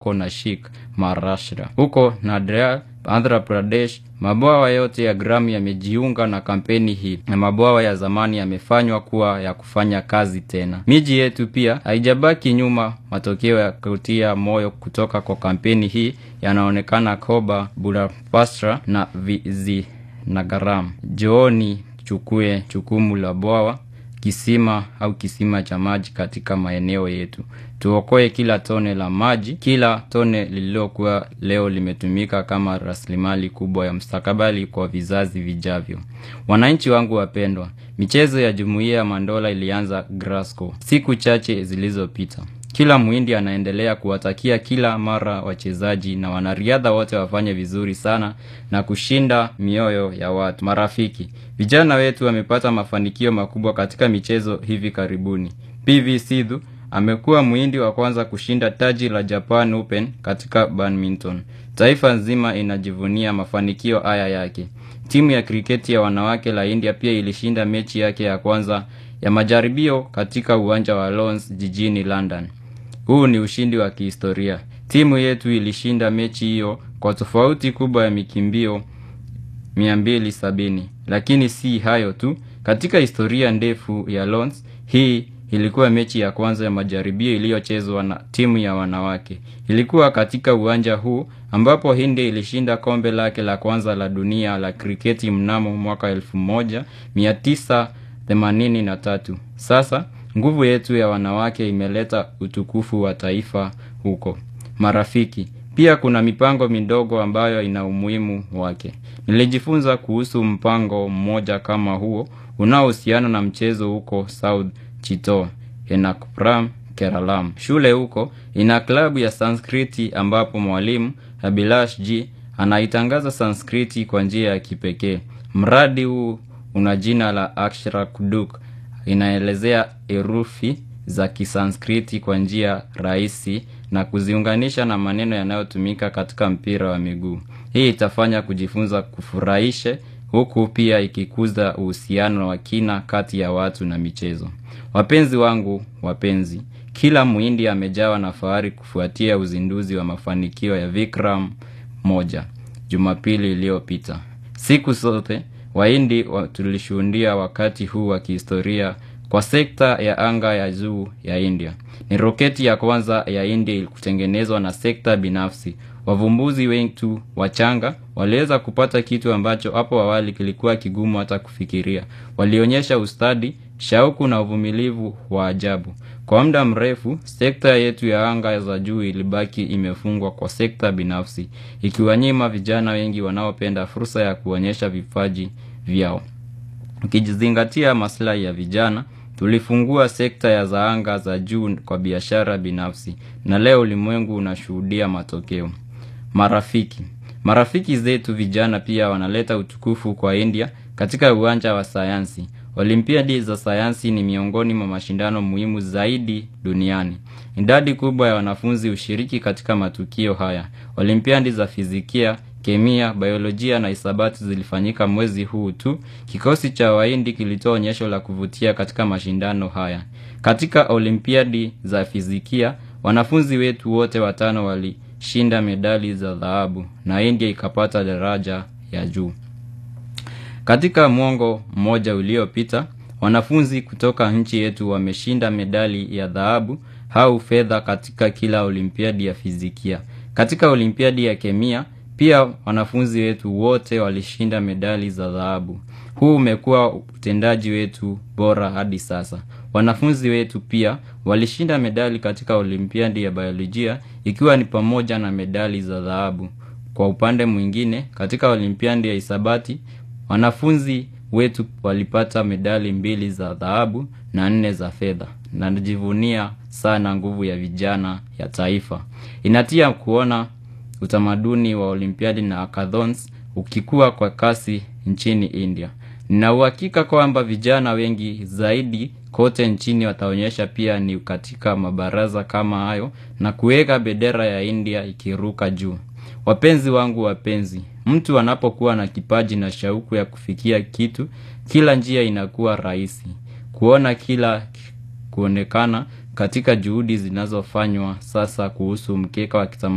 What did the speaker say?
wako Nashik, Maharashtra. Huko Nadia, Andhra Pradesh, mabwawa yote ya Gramu yamejiunga na kampeni hii na mabwawa ya zamani yamefanywa kuwa ya kufanya kazi tena. Miji yetu pia haijabaki nyuma. Matokeo ya kutia moyo kutoka kwa kampeni hii yanaonekana Koba, Budapastra na Vizianagaram. Jooni chukue jukumu la bwawa kisima au kisima cha maji katika maeneo yetu. Tuokoe kila tone la maji, kila tone lililokuwa leo limetumika kama rasilimali kubwa ya mustakabali kwa vizazi vijavyo. Wananchi wangu wapendwa, michezo ya Jumuiya ya Mandola ilianza Glasgow siku chache zilizopita. Kila Mhindi anaendelea kuwatakia kila mara wachezaji na wanariadha wote wafanye vizuri sana na kushinda mioyo ya watu. Marafiki, vijana wetu wamepata mafanikio makubwa katika michezo hivi karibuni. PV Sidhu amekuwa Mhindi wa kwanza kushinda taji la Japan Open katika badminton. Taifa nzima inajivunia mafanikio haya yake. Timu ya kriketi ya wanawake la India pia ilishinda mechi yake ya kwanza ya majaribio katika uwanja wa Lord's jijini London. Huu ni ushindi wa kihistoria. Timu yetu ilishinda mechi hiyo kwa tofauti kubwa ya mikimbio 270. Lakini si hayo tu, katika historia ndefu ya Lord's, hii ilikuwa mechi ya kwanza ya majaribio iliyochezwa na timu ya wanawake. Ilikuwa katika uwanja huu ambapo India ilishinda kombe lake la kwanza la dunia la kriketi mnamo mwaka 1983. Sasa nguvu yetu ya wanawake imeleta utukufu wa taifa huko. Marafiki, pia kuna mipango midogo ambayo ina umuhimu wake. Nilijifunza kuhusu mpango mmoja kama huo unaohusiana na mchezo huko South Chittor, Ernakulam, Keralam. Shule huko ina klabu ya Sanskriti ambapo mwalimu Abhilash G anaitangaza Sanskriti kwa njia ya kipekee. Mradi huu una jina la Akshara Kuduk inaelezea herufi za Kisanskriti kwa njia rahisi na kuziunganisha na maneno yanayotumika katika mpira wa miguu. Hii itafanya kujifunza kufurahishe huku pia ikikuza uhusiano wa kina kati ya watu na michezo. Wapenzi wangu wapenzi, kila Mhindi amejawa na fahari kufuatia uzinduzi wa mafanikio ya Vikram moja Jumapili iliyopita. Siku zote Wahindi wa tulishuhudia wakati huu wa kihistoria kwa sekta ya anga ya juu ya India. Ni roketi ya kwanza ya India kutengenezwa na sekta binafsi. Wavumbuzi wetu wachanga waliweza kupata kitu ambacho hapo awali kilikuwa kigumu hata kufikiria. Walionyesha ustadi, shauku na uvumilivu wa ajabu. Kwa muda mrefu, sekta yetu ya anga za juu ilibaki imefungwa kwa sekta binafsi, ikiwanyima vijana wengi wanaopenda fursa ya kuonyesha vipaji vyao. Ukijizingatia maslahi ya vijana, tulifungua sekta ya za anga za juu kwa biashara binafsi na leo ulimwengu unashuhudia matokeo. Marafiki. Marafiki zetu vijana pia wanaleta utukufu kwa India katika uwanja wa sayansi. Olimpiadi za sayansi ni miongoni mwa mashindano muhimu zaidi duniani. Idadi kubwa ya wanafunzi hushiriki katika matukio haya. Olimpiadi za fizikia, kemia, biolojia na hisabati zilifanyika mwezi huu tu. Kikosi cha Wahindi kilitoa onyesho la kuvutia katika mashindano haya. Katika olimpiadi za fizikia, wanafunzi wetu wote watano walishinda medali za dhahabu na India ikapata daraja ya juu. Katika mwongo mmoja uliopita, wanafunzi kutoka nchi yetu wameshinda medali ya dhahabu au fedha katika kila olimpiadi ya fizikia. Katika olimpiadi ya kemia, pia wanafunzi wetu wote walishinda medali za dhahabu. Huu umekuwa utendaji wetu bora hadi sasa. Wanafunzi wetu pia walishinda medali katika olimpiadi ya biolojia ikiwa ni pamoja na medali za dhahabu. Kwa upande mwingine, katika olimpiadi ya hisabati, wanafunzi wetu walipata medali mbili za dhahabu na nne za fedha. Na najivunia sana nguvu ya vijana ya taifa. Inatia kuona utamaduni wa olimpiadi na hackathons ukikua kwa kasi nchini India. Nina uhakika kwamba vijana wengi zaidi kote nchini wataonyesha pia ni katika mabaraza kama hayo na kuweka bendera ya India ikiruka juu. Wapenzi wangu wapenzi, mtu anapokuwa na kipaji na shauku ya kufikia kitu, kila njia inakuwa rahisi. Kuona kila kuonekana katika juhudi zinazofanywa sasa kuhusu mkeka wa kitama